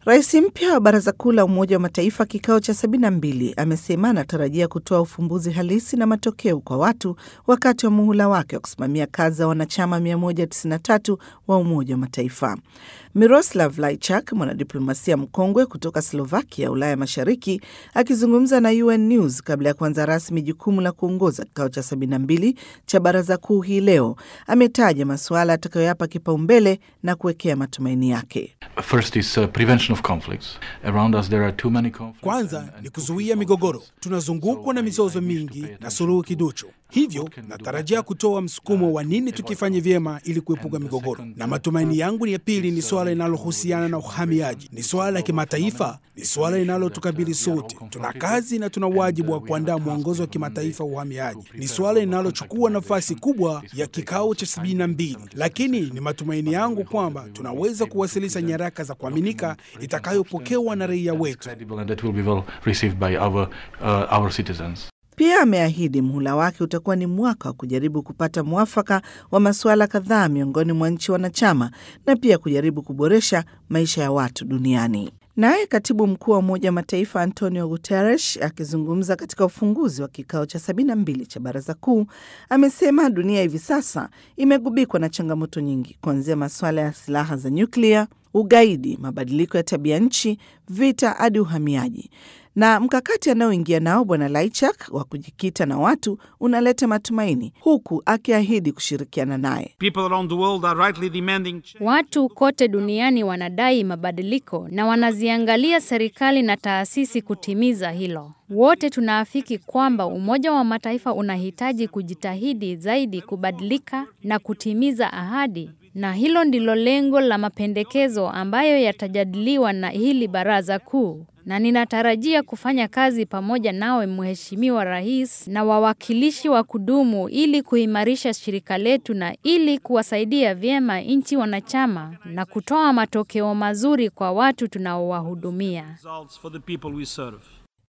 Rais mpya wa Baraza Kuu la Umoja wa Mataifa kikao cha 72 amesema anatarajia kutoa ufumbuzi halisi na matokeo kwa watu wakati wa muhula wake wa kusimamia kazi za wanachama 193 wa Umoja wa Mataifa. Miroslav Lajchak, mwanadiplomasia mkongwe kutoka Slovakia, Ulaya Mashariki, akizungumza na UN News kabla ya kuanza rasmi jukumu la kuongoza kikao cha 72 cha baraza kuu hii leo, ametaja masuala atakayoyapa kipaumbele na kuwekea matumaini yake. First is, uh, prevention of conflicts. Around us there are too many conflicts. Kwanza ni kuzuia migogoro. Tunazungukwa na mizozo mingi na suluhu kiduchu, hivyo natarajia kutoa msukumo wa nini tukifanye vyema ili kuepuka migogoro. Na matumaini yangu ni ya pili ni suala linalohusiana na uhamiaji. Ni suala la kimataifa, ni suala linalotukabili sote. Tuna kazi na tuna wajibu wa kuandaa mwongozo wa kimataifa wa uhamiaji. Ni suala linalochukua nafasi kubwa ya kikao cha 72, lakini ni matumaini yangu kwamba tunaweza kuwasilisha nyaraka za kuaminika itakayopokewa na raia wetu. Credible and that will be well received by our, uh, our citizens. Pia ameahidi mhula wake utakuwa ni mwaka wa kujaribu kupata mwafaka wa masuala kadhaa miongoni mwa nchi wanachama na pia kujaribu kuboresha maisha ya watu duniani. Naye katibu mkuu wa Umoja wa Mataifa Antonio Guterres akizungumza katika ufunguzi wa kikao cha 72 cha baraza kuu amesema dunia hivi sasa imegubikwa na changamoto nyingi, kuanzia masuala ya silaha za nyuklia, ugaidi, mabadiliko ya tabia nchi, vita hadi uhamiaji na mkakati anaoingia nao Bwana Laichak wa kujikita na watu unaleta matumaini, huku akiahidi kushirikiana naye. Watu kote duniani wanadai mabadiliko na wanaziangalia serikali na taasisi kutimiza hilo. Wote tunaafiki kwamba Umoja wa Mataifa unahitaji kujitahidi zaidi kubadilika na kutimiza ahadi, na hilo ndilo lengo la mapendekezo ambayo yatajadiliwa na hili baraza kuu na ninatarajia kufanya kazi pamoja nawe Mheshimiwa Rais na wawakilishi wa kudumu ili kuimarisha shirika letu na ili kuwasaidia vyema nchi wanachama na kutoa matokeo mazuri kwa watu tunaowahudumia.